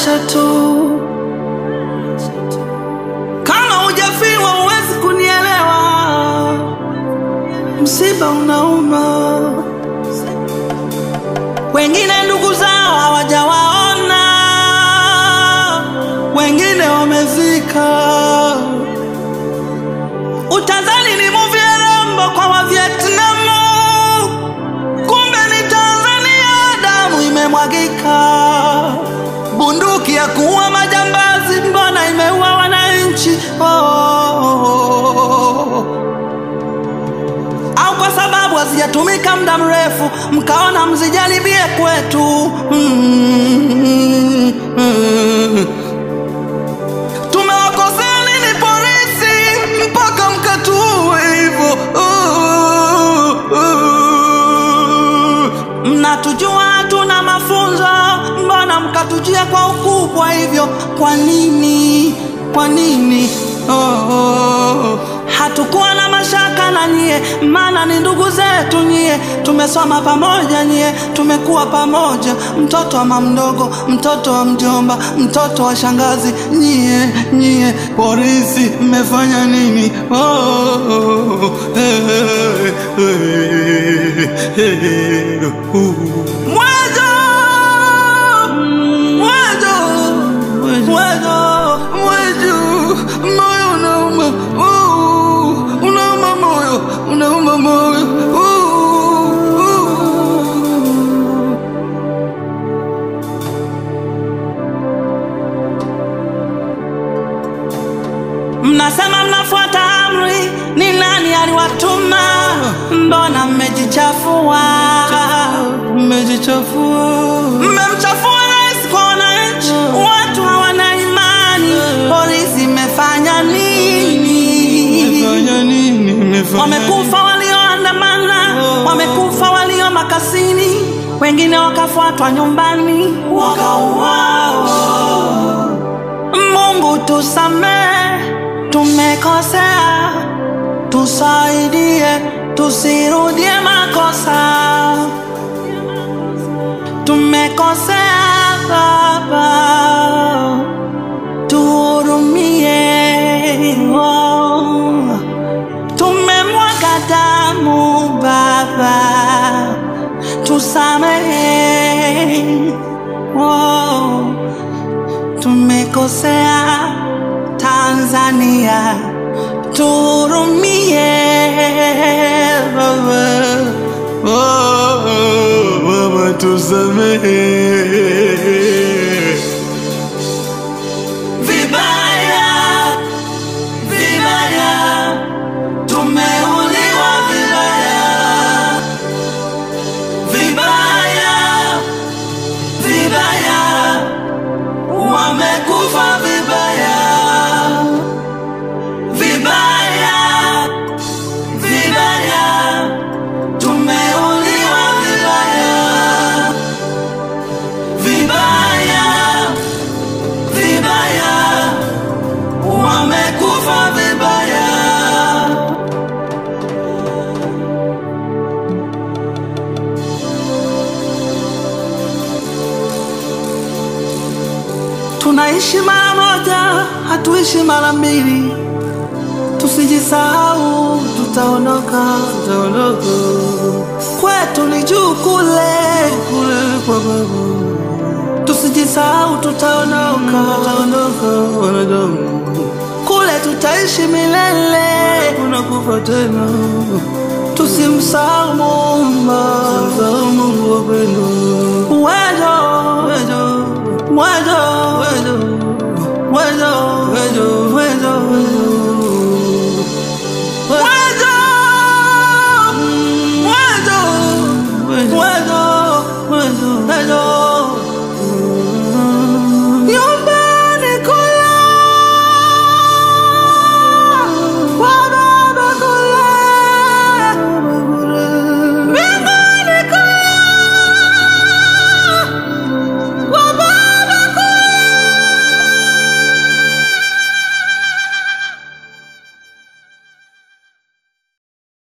acha tu. Kama hujafiwa huwezi kunielewa, msiba unauma. Wengine ndugu zao hawajawaona, wengine wamezika. Utazani ni movie ya Rambo kwa wa Vietnamu, kumbe ni Tanzania, damu imemwagika. Bunduki ya kuua majambazi, mbona imeua wananchi? Oh, oh, oh. Au kwa sababu hazijatumika muda mrefu, mkaona mzijaribie kwetu. Mm, mm. Tumewakosea nini polisi mpaka mkatuue hivyo? Uh, uh. Mnatujua hatuna mafunzo, mbona mkatujia kwa ukubwa hivyo? Kwa nini? Kwa nini? Oh, oh. Hatukuwa na mashaka na nyie, maana ni ndugu zetu nyie. Tumesoma pamoja nyie, tumekuwa pamoja, mtoto wa mamdogo, mtoto wa mjomba, mtoto wa shangazi. Nyie nyie polisi, mmefanya nini? Oh, oh, eh, eh, eh, eh, uh. Mwejo! Mwejo! Mwejo! Mwejo! Moyo unauma, uh, unauma moyo, unauma moyo, uh, uh. Mnasema mnafuata amri, ni nani aliwatuma? Mbona mmejichafua? Mmejichafua, mmemchafua rais kwa wananchi, watu hawana imani. Polisi imefanya nini? Wamekufa walioandamana, wamekufa walio makasini, wengine wakafuatwa nyumbani wakauawa. Mungu tusamee, tumekosea, tusaidie, tusirudie makosa. Tumekosea Baba, tuhurumie. Oh. Tumemwaga damu Baba, tusamehe. Oh tumekosea Tanzania, tuhurumie Baba. Oh, oh, Baba tusamehe. Vibaya, vibaya, tumeuliwa vibaya, vibaya, vibaya wamekufa vibaya vibaya vibaya, tumeuliwa vibaya vibaya vibaya, wamekufa vibaya. Tunaishi mara moja, hatuishi mara mbili. Tusijisahau, tutaondoka, tutaondoka. Kwetu ni juu kule, kule kwa babu. Tusijisahau, tutaondoka, tutaondoka, wanadamu. Kule tutaishi milele, unakufa tena. Tusimsahau